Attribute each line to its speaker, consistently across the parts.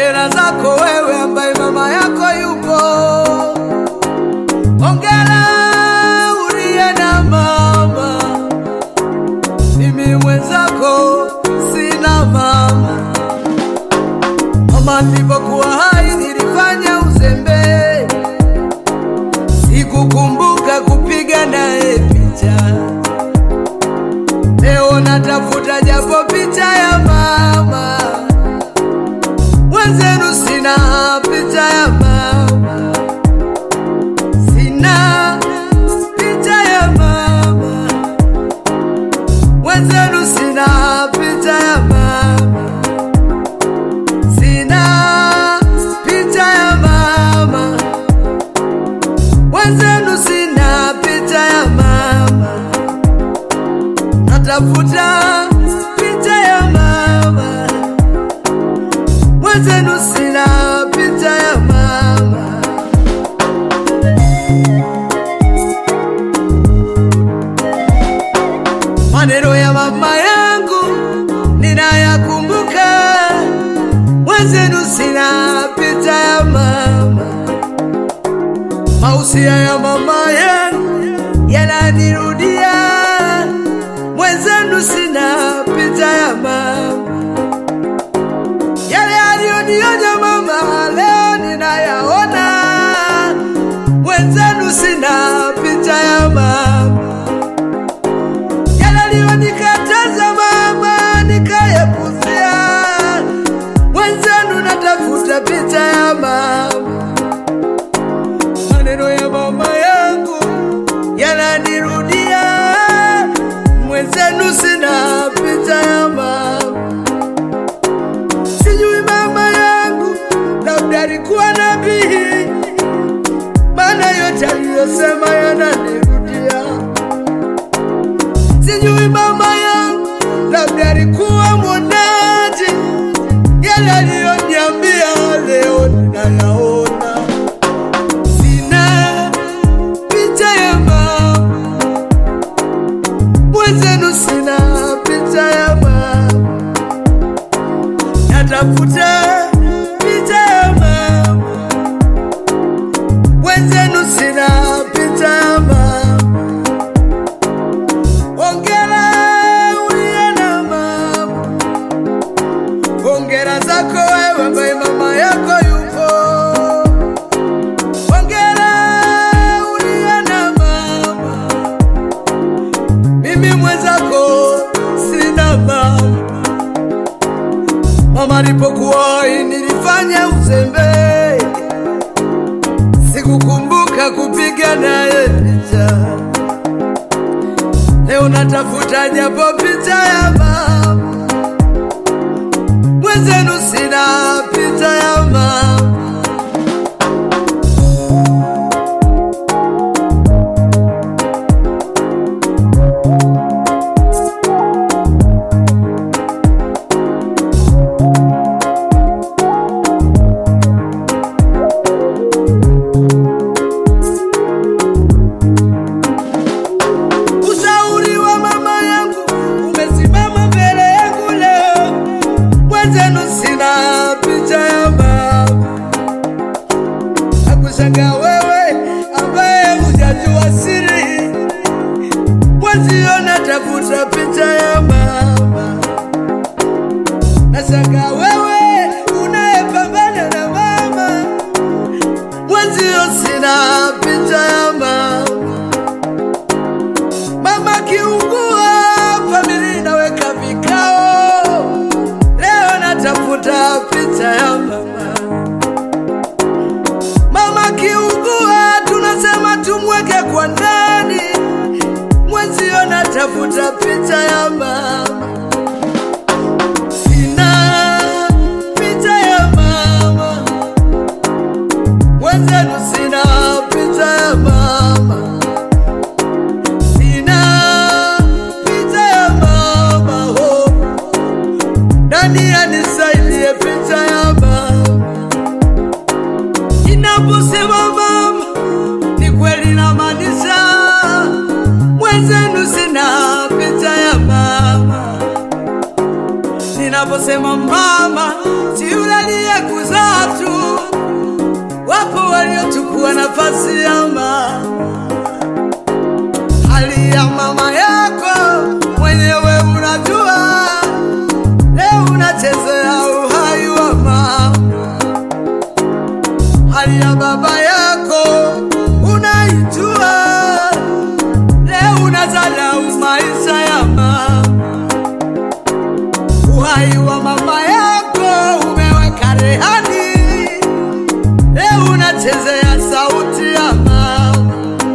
Speaker 1: Hongera zako wewe ambaye mama yako yupo. Hongera uliye na mama, mimi mwenzako sina mama. Mama nilipokuwa hai nilifanya uzembe, sikukumbuka kupiga naye picha. Leo natafuta japo picha ya mama wenzenu, sina picha ya mama, sina picha ya mama wenzenu, sina picha ya mama, sina picha ya mama wenzenu, sina picha ya mama natafuta picha ya mama mwenzenu, sina picha ya mama. Maneno ya mama yangu ninayakumbuka, mwenzenu, sina picha ya mama. Mausia ya mama yangu yananirudia mwenzenu sina picha ya mama, yale aliyonionya mama leo ninayaona. Mwenzenu sina picha ya mama, yale aliyonikataza mama nikayapuzia. Mwenzenu natafuta picha ya mama, maneno ya mama yangu yananirudia mwenzenu sina picha ya mama. Sijui mama yangu labda alikuwa nabii, maana yote aliyosema yananirudia. Sijui mama yangu labda alikuwa mwonaji, yale aliyoniambia leo ninayaona. Sina picha ya mama mwenzenu sina picha ya mama, natafuta picha ya mama. Mwenzenu sina picha ya mama. Hongera uliye na mama, hongera zako wewe ambaye mama yako yupo. Hongera uliye na mama mimi mwenzako sina mama. Mama alipokuwa hai nilifanya uzembe, sikukumbuka kupiga naye picha. Leo natafuta japo picha ya mama, mwenzenu sina picha ya mama. Ushauri wa mama yangu umesimama mbele yangu leo, mwenzenu sina picha ya mama. Nakushangaa wewe ambaye hujajua siri, mwenzio natafuta picha ya mama. Nashangaa wewe unayepambana na mama, mwenzio sina picha ya mama. Mama kiungua, familia inaweka vikao. Leo natafuta picha ya mama. Mama kiungua, tunasema tumweke kwa ndani. Mwenzio natafuta picha ya mama. Sina picha ya mama, mwenzenu sina picha ya mama. Sina picha ya mama ho, nani anisaidie picha ya mama? Ninaposema mama, ni kweli namaanisha, mwenzenu sina picha ya mama. Ninaposema mama, si yule aliyekuzaa nafasi ya mama, hali ya mama yako mwenyewe unajua. Leo unachezea uhai wa mama, hali ya baba yako unaijua. Leo unazalau maisha ya mama, uhai wa mama yako umeweka rehani. Leo unachezea sauti ya mama,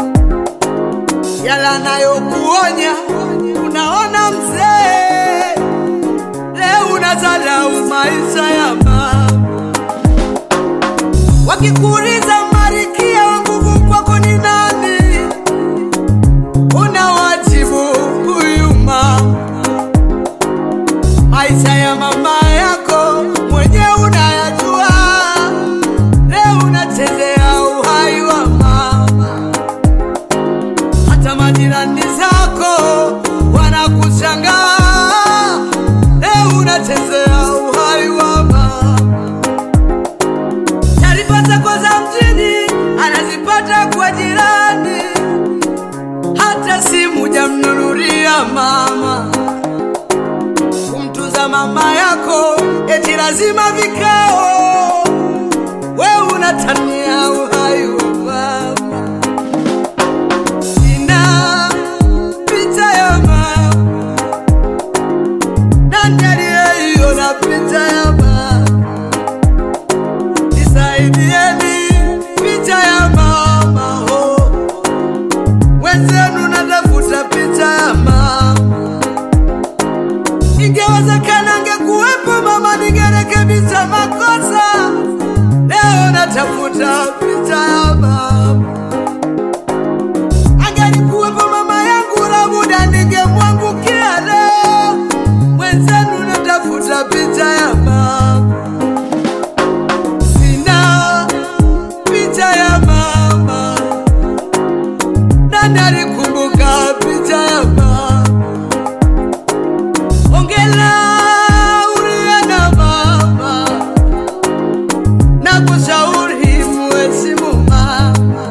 Speaker 1: yala nayokuonya unaona mzee. Leo unazalau maisha ya mama, wakikuuliza Marikia wa nguvu kwako ni nani? Unawajibu huyu mama maisha ya mama yako mwenye unayajua. Leo unachezea uhai wa mama, hata majirani zako wanakushangaa. Leo unachezea uhai wa mama. Taarifa zako za mjini anazipata kwa jirani, hata simu jamnunulia mama kumtuza mama yako eti lazima vikao, we unatania uhai wa mama. Sina picha ya mama, nani aliyeiona picha ya mama? Nisaidieni picha ya mama, oh. Wenzenu natafuta picha ya mama Ingewezekana angekuwepo mama, ningerekebisha makosa. Leo natafuta picha ya mama. Angelikuwepo mama yangu, labuda ningemwangukia leo. Mwenzenu natafuta picha ya mama, sina picha ya mama. Nani alikumbuka picha ya mama? Ongela uliye na mama, na kushauri mheshimu mama.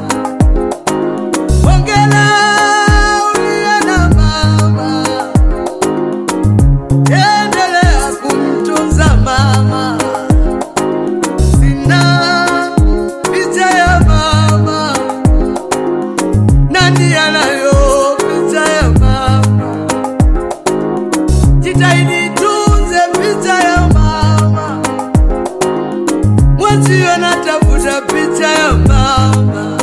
Speaker 1: Ongela uliye na mama, endelea kumtunza mama. Sina picha ya mama, nani anayo picha ya mama? Jitahidi tunze picha ya mama, mwenzio natafuta picha ya mama.